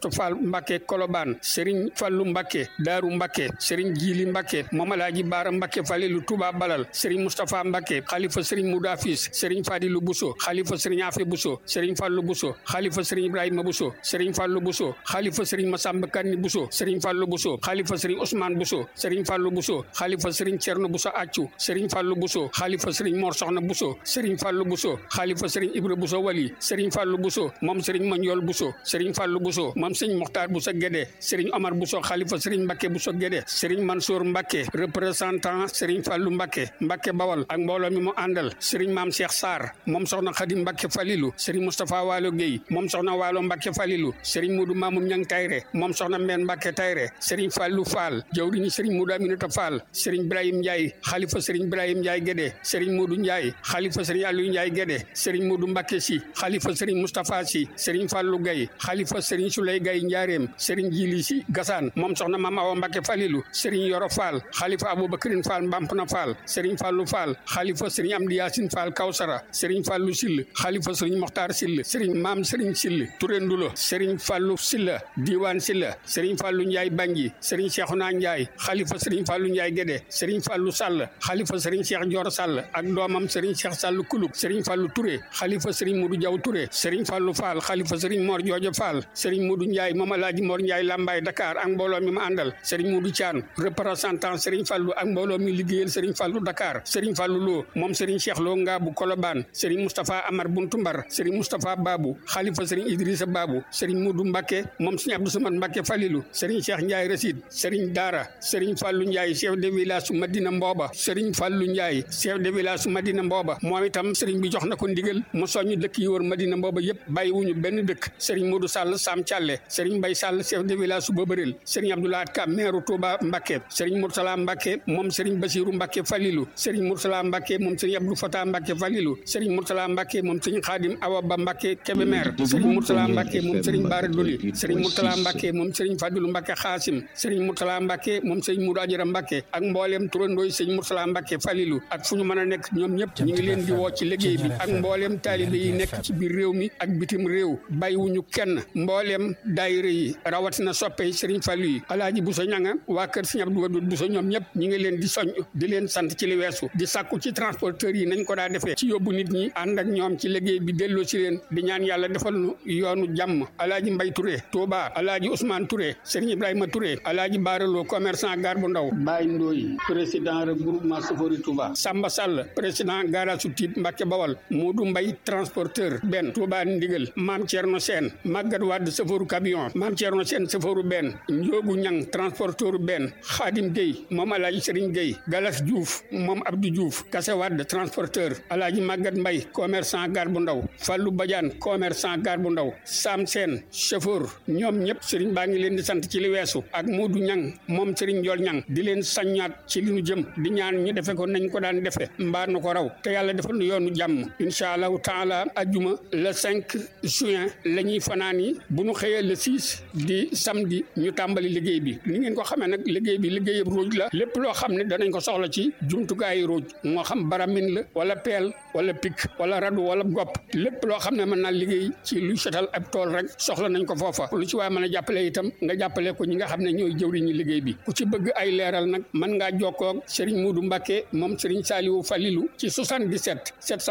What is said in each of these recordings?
Astu Fall Mbacke Kolobaan Serigne Fallu Mbacke Daaru Mbacke Serigne Jili Mbacke moom Alaaji Baara Mbacke Falilu Touba Balal Serigne Moustapha Mbacke xalifa Serigne Moudafis Serigne Fadilu Bousso xalifa Serigne Afe Bousso Serigne Fallu Bousso xalifa Serigne Ibrahima Bousso Serigne Fallu Bousso xalifa Serigne Massamba Kanni Bousso Serigne Fallu Bousso xalifa Serigne Ousmane Bousso Serigne Fallu Bousso xalifa Serigne Cerno Bousso Accu Serigne Fallu Bousso xalifa Serigne Mor Soxna Bousso Serigne Fallu Bousso xalifa Serigne Ibra Bousso Wali Serigne Fallu Bousso moom Serigne Mandiol Bousso Serigne Fallu Bousso moom Serigne Mokhtar Bousso Guédé Serigne Omar Bousso xalifa Serigne Mbacke Bousso Guédé Serigne Mansour Mbacke représentant Serigne Fallu Mbacke Mbacke Bawal ak mbooloo mi mu àndal Serigne Maam Cheikh Sarr moom soxna Khadim Mbacke Falilu Serigne Moustapha Waalo Guèye moom soxna Waalo Mbacke Falilu Serigne Modou Mamoun Ñang Tayre moom soxna Mbène Mbacke Tayre Serigne Fallou Fall jawriñu Serigne Modou Aminata Fall Serigne Ibrahim Ndiaye xalifa Serigne Ibrahim Ndiaye Guédé Serigne Modou Ndiaye xalifa Serigne Aliou Ndiaye Guédé Serigne Modou Mbacke Si xalifa Serigne Moustapha Si Serigne Fallou Gaye xalifa Serigne Souley Gaye Njaareem Serigne Jili Si Gassane moom soxna Mame Awa Mbacke Falilu Serigne Yoro Fall xalifa Aboubacrine Fall Mbampna Fall Serigne Fallou Fall xalifa Serigne Amdi Yacine Fall Kawsara Serigne Fallou Sill xalifa Serigne Mokhtar Sill Serigne Maam Serigne Sill Touré Ndulo Serigne Fallou Silla Diwan Silla Serigne Fallou Ndiaye Bangi Serigne Cheikhouna Ndiaye xalifa Serigne Fallou Ndiaye Guédé Serigne Fallou Sall xalifa Serigne Cheikh Dior Sall ak doomam Serigne Cheikh Sall Kulub Serigne Fallou Touré xalifa Serigne Modou Diaw Touré Serigne Fallou Fall xalifa Serigne Mor Joojo Fall Serigne Modou Ndiaye moom Alaaji Mor Ndiaye Lambaye Dakar ak mbooloo mi ma àndal Serigne Modou Thian représentant Serigne Fallou ak mbooloo mi liggéeyal Serigne Fallou Dakar Serigne Fallou Lo moom Serigne Cheikh Lo Ngaabu Kolobaan Serigne Moustapha Amar Buntu Mbar Serigne Moustapha Babou xalifa Serigne Idrissa Babou Serigne Modou Mbacke moom Serigne Abdou Samad Mbacke Falilou Serigne Cheikh Ndiaye Rasid Serigne Dara Serigne Fallou Ndiaye chef de village su Madina Mbooba Serigne Fallou Ndiaye chef de village su Madina Mbooba moom itam Serigne bi jox na ko ndigal mu soññ dëkk yi wër Madina Mbooba yëpp bàyyiwuñu benn dëkk Serigne Modou Sall Sam Thialé Serigne Mbaye Sall chef de village su Bobaril Serigne Abdoulaye Ka maire Touba Mbacke Serigne Moursala Mbacke moom Serigne Bassirou Mbacke Falilou Serigne Moursala Mbacke moom Serigne Abdou Fatah Mbacke Falilou Serigne Moursala Mbacke moom Serigne Khadim Awa Ba Mbacke Kébémer Serigne Moursala Mbacke moom Serigne Bara Doli Serigne Moursala Mbacke moom Serigne Fadilou Mbacke Xaasim Serigne Moursala Mbacke moom Serigne Moudou Adjara Mbacke ak mbooleem turandooy Serigne Moursala Mbacke Falilou ak fu ñu mën a nekk ñoom ñëpp ñu ngi leen di woo ci liggéey bi ak mbooleem taalibe yi nekk ci biir réew mi ak bitim réew bàyyiwuñu kenn mbooleem daayira yi rawatina soppe Serigne Fallou yi Alaaji Bousso Ñanga waa kër Serigne Abdou Wadoud Bousso ñoom ñëpp ñu ngi leen di soñ di leen sant ci li weesu di sàkku ci transporteurs yi nañ ko daa defee ci yóbbu nit ñi ànd ak ñoom ci liggéey bi delloo ci leen di ñaan yàlla defal nu yoonu jàmm Alaaji Mbay Touré Touba Alaaji Ousmane Touré Serigne Ibrahima Touré Alaaji Baaraloo commerçant gar bu ndaw Baye Ndoy président regroupement Sofori Touba Samba Sall président garage su Tiib Mbacke Bawal Modou Mbay transporteur benn Touba Ndigal Maam Thierno Sène Maguette Wade chauffeur camion Maam Thierno Sène chauffeur benn Njoogu Ñang transporteur benn Khadim Gueye moom Alaaji Serigne Gueye Galas Diouf moom Abdou Diouf Kase Wade transporteur Alaaji Maguette Mbay commerçant gar bu ndaw Fallou Badiane commerçant gar bu ndaw Sam Sène chauffeur ñoom ñëpp Serigne baa ngi leen di sant ci li weesu ak Modou Ñang moom Serigne Ndiol Ñang di leen saññaat ci li nu jëm di ñaan ñu defe ko nañ ko daan defe mbaa nu ko raw te yàlla defal nu yoonu jàmm incha allahu taala ajjuma le 5 juin la ñuy fanaan yi bu nu xëyee le 6 di samedi ñu tàmbali liggéey bi ni ngeen ko xamee nag liggéey bi liggéeyab ruuj la lépp loo xam ne danañ ko soxla ci jumtukaayu ruuj moo xam baramin la wala peel wala pik wala radu wala gopp lépp loo xam ne mën naa liggéey ci luy setal ab tool rek soxla nañ ko foofa lu ci waaye mën a jàppale itam nga jàppale ko ñi nga xam ne ñooy jëwriñu liggéey bi ku ci bëgg ay leeral nag mën ngaa jokkoo ak Serigne Modou Mbacké moom Serigne Saliou Falilou ci 77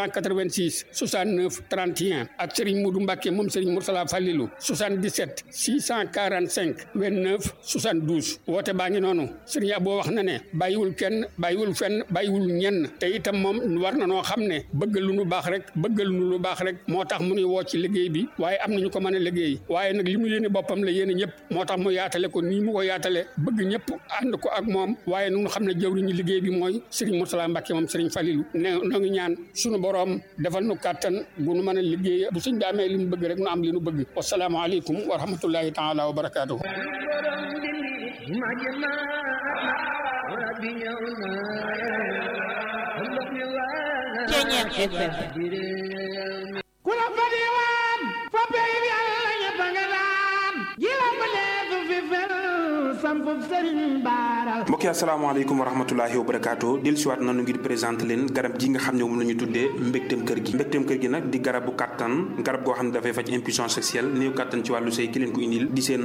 786 69 31 ak Serigne Modou Mbacké moom Serigne Moursala Falilou 77 645 29 72 woote baa ngi noonu Serigne Abo wax na ne bàyyiwul kenn bàyyiwul fenn bàyyiwul ñenn te itam moom war na noo xam ne bëgg lu nu baax rek bëgg lu nu lu baax rek moo tax mu nuy woo ci liggéey bi waaye am nañu ko mën a liggéey waaye nag li mu yéene boppam la yéene ñëpp moo tax mu yaatale ko nii mu ko yaatale bëgg ñëpp ànd ko ak moom waaye nu xam ne jëwriñu liggéey bi mooy Serigne Moursala Mbacké moom Serigne Falilou ne noo ngi ñaan sunu boroom defal nu kàttan bu nu mën a liggéey bu suñ daamee li mu bëgg rek nu am li nu bëgg wasalaamu aleykum wa rahmatullahi taala wa barakaatuhu Ceñeex FM ku la fa diwaan fa pey bi Yàlla ñëpp a nga daan ji la ba leesu fi fel sampub sëriñ baara mbokki asalaamaaleykum wa rahmatulahi wa barakaatu dellu siwaat nanu ngir présenté leen garab gi nga xam ne moom la ñu tuddee mbégteem kër gi mbégteem kër gi nag di garabu kàttan garab goo xam ne dafay faj impuissance sexuelle néew kàttan ci wàllu sëy ki leen ko indil di seen